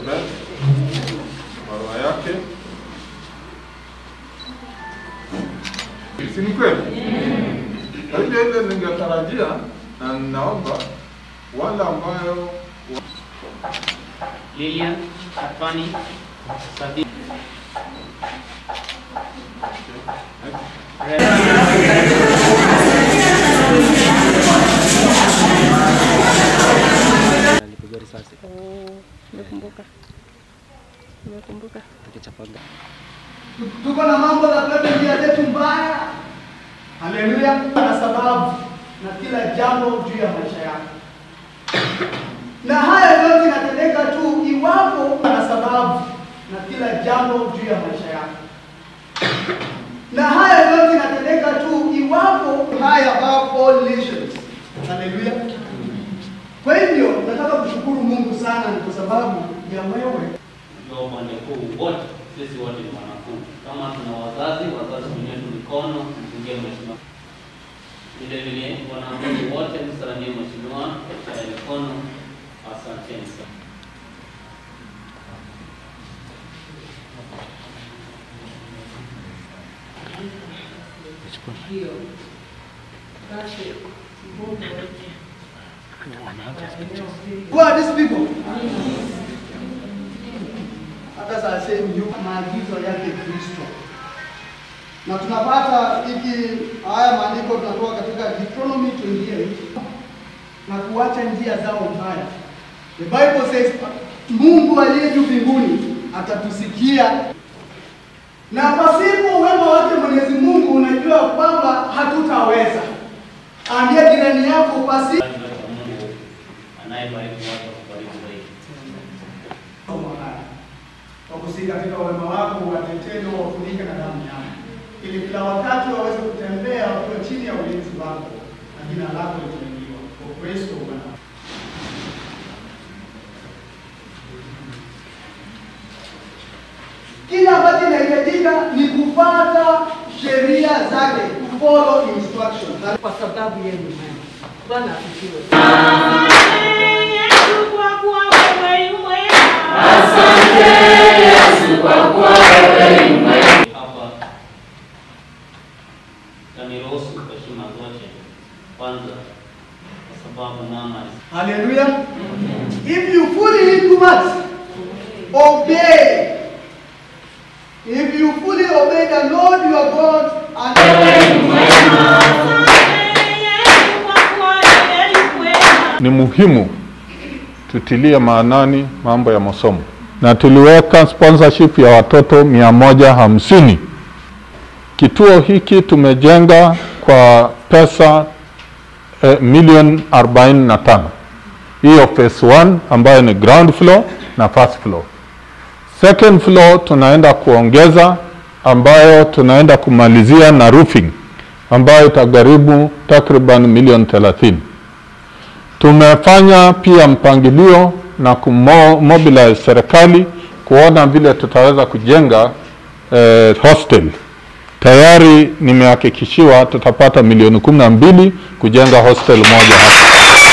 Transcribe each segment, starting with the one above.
Beth barua yake, si ni kweli? Kwa hivyo ile ningetarajia na ninaomba wale ambayo Lilian Atwani Sadi Alipigwa risasi Nimekumbuka, nimekumbuka. akichapaga. tuko na mambo za kuleta njia zetu mbaya. Haleluya! Na sababu na kila jambo juu ya maisha yako, na haya yote inatendeka tu iwapo na sababu na kila jambo juu ya maisha yako, na haya yote inatendeka tu iwapo haya above all nations. Haleluya! Kwa hivyo nataka kushukuru Mungu sana, ni kwa sababu ya wewe ndio upande huu wote, sisi wote ni wanafunzi. Kama tuna wazazi, wazazi wenyewe tu mikono, mpungie mheshimiwa. Vile vile wanafunzi wote msalimie mheshimiwa kwa mikono. Asanteni sana. Who are these people? Hata saa sehemu yu maagizo yake Kristo, na tunapata hiki haya maandiko tunatoka katika Deuteronomy 28 na kuacha njia zao mbaya. The Bible says Mungu aliye juu mbinguni atatusikia, na pasipo uwema wake Mwenyezi Mungu unajua kwamba hatutaweza. Ambia jirani yako pasi Mungu anayebariki watu akubariki zaidi. masomo haya wakusihi katika wema wako watetee na wafunike na damu yako, ili kila wakati waweze kutembea wakiwa chini ya ulinzi wako na jina lako litainuliwa kwa Kristo Bwana. Kile ambacho inahitajika ni kufuata sheria zake, to follow instructions. Na kwa sababu yeye ni mwema. Bwana asifiwe. Hapa taniruhusu heshima zote kwanza, kwa sababu mama Hallelujah. If you fully do what? Obey. If you fully obey the Lord your God and ni muhimu tutilie maanani mambo ya masomo, na tuliweka sponsorship ya watoto mia moja hamsini. Kituo hiki tumejenga kwa pesa eh, milioni 45. Hiyo phase 1 ambayo ni ground floor na first floor. Second floor tunaenda kuongeza ambayo tunaenda kumalizia na roofing ambayo itagharimu takriban milioni 30. Tumefanya pia mpangilio na kumobilize serikali kuona vile tutaweza kujenga eh, hostel. Tayari nimehakikishiwa tutapata milioni kumi na mbili kujenga hostel moja hapa,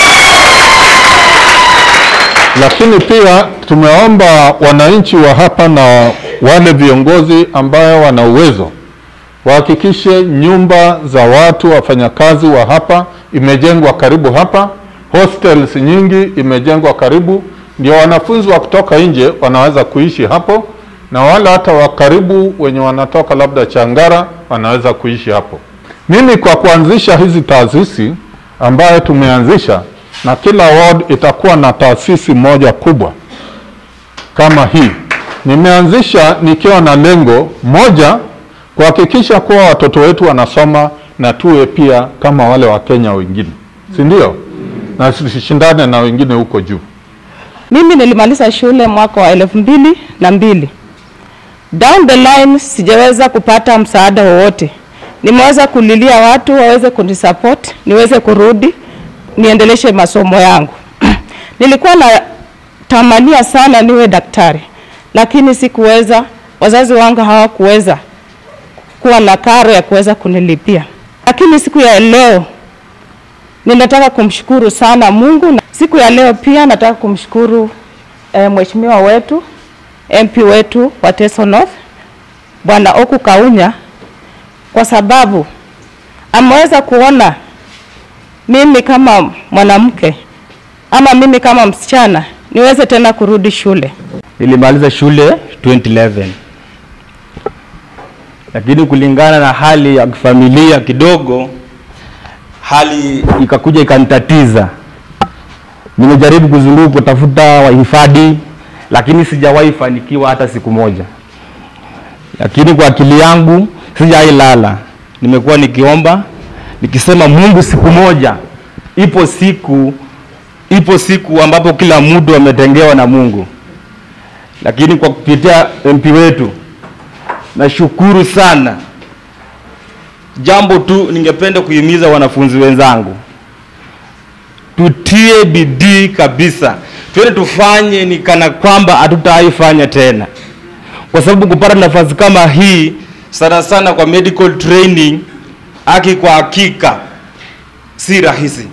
lakini pia tumeomba wananchi wa hapa na wale viongozi ambayo wana uwezo wahakikishe nyumba za watu wafanyakazi wa hapa imejengwa karibu hapa, hostels nyingi imejengwa karibu, ndio wanafunzi wa kutoka nje wanaweza kuishi hapo, na wale hata wa karibu wenye wanatoka labda Changara wanaweza kuishi hapo. Mimi kwa kuanzisha hizi taasisi ambayo tumeanzisha, na kila ward itakuwa na taasisi moja kubwa kama hii. Nimeanzisha nikiwa na lengo moja, kuhakikisha kuwa watoto wetu wanasoma na tuwe pia kama wale Wakenya wengine, si ndio? Na tusishindane na wengine huko juu. Mimi nilimaliza shule mwaka wa elfu mbili na mbili. Down the line sijaweza kupata msaada wowote. Nimeweza kulilia watu waweze kunisupport, niweze kurudi niendeleshe masomo yangu. Nilikuwa na tamania sana niwe daktari, lakini sikuweza. Wazazi wangu hawakuweza kuwa na karo ya kuweza kunilipia, lakini siku ya leo ninataka kumshukuru sana Mungu. Na siku ya leo pia nataka kumshukuru e, mheshimiwa wetu MP wetu wa Teso North Bwana Oku Kaunya kwa sababu ameweza kuona mimi kama mwanamke ama mimi kama msichana niweze tena kurudi shule. Nilimaliza shule 2011 lakini kulingana na hali ya kifamilia kidogo, hali ikakuja ikanitatiza. Nimejaribu kuzunguka kutafuta wahifadhi, lakini sijawahi fanikiwa hata siku moja. Lakini kwa akili yangu sijawahi lala, nimekuwa nikiomba nikisema, Mungu, siku moja, ipo siku, ipo siku ambapo kila mtu ametengewa na Mungu lakini kwa kupitia MP wetu nashukuru sana. Jambo tu ningependa kuhimiza wanafunzi wenzangu, tutie bidii kabisa, twende tufanye ni kana kwamba hatutaifanya tena, kwa sababu kupata nafasi kama hii sana sana kwa medical training, haki kwa hakika si rahisi.